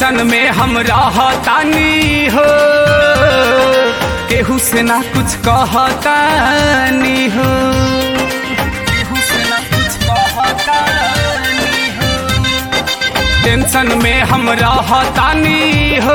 Tension में हम रहतानी हो केहू से ना कुछ कहतानी हो केहू से ना कुछ कहतानी हो टेंशन में हम रहतानी हो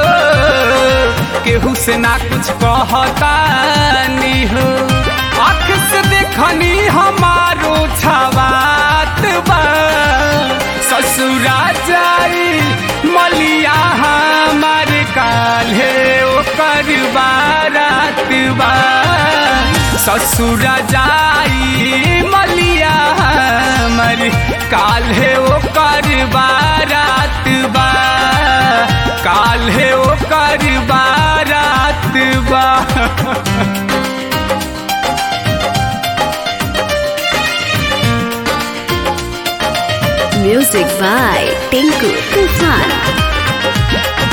केहू से ना कुछ कहतानी हो आँख से देखनी हमारो छवात बा ससुरा जाई मलिया हमार काल्हे ओकर बारात बा ससुरा जाई मलिया हमर काल्हे ओकर बारात बा काल्हे ओकर बारात बा Music by Tinku Tufan.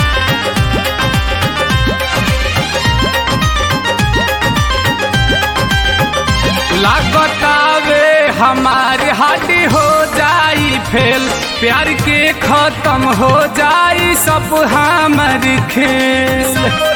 लागतावे हमारे हाथी हो जाई फेल प्यार के खत्म हो जाई सब हमर खेल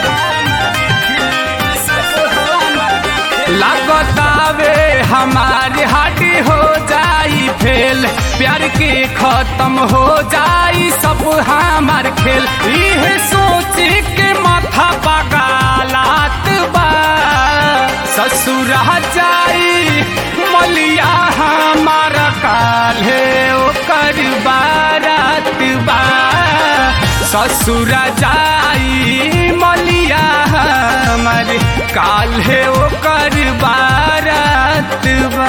लागतावे हमारे हाथी हो जाई फेल प्यार के खत्म हो जाई सब हमार खेल इहे सोच के माथा पगालात बा ससुरा जाई मलिया हमारा काल्हे ओकर बारात बा ससुरा जाई मलिया हमर काल्हे ओकर बारात बा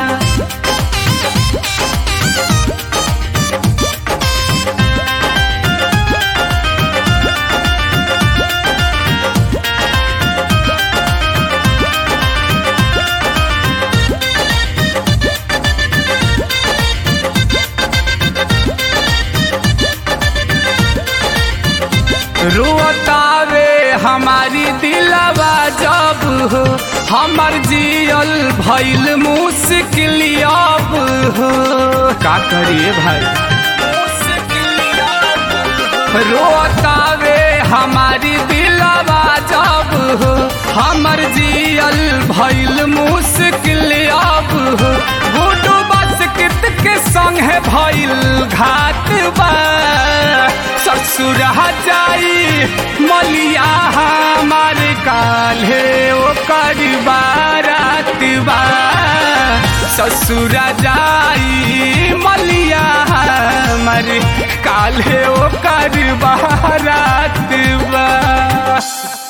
रोतावे हमारी दिलवा जब हो हमर जियल भइल मुश्किल अब हो का करिए भाई रोतावे हमारी दिलवा जब हो हमर जियल भइल मुश्किल अब हो गुडू बस कित के संग है भइल घात बा ससुर जाई मलिया हमार काल्हे ओकर बारात बा ससुर जाई मलिया हमार काल्हे ओकर बारात बा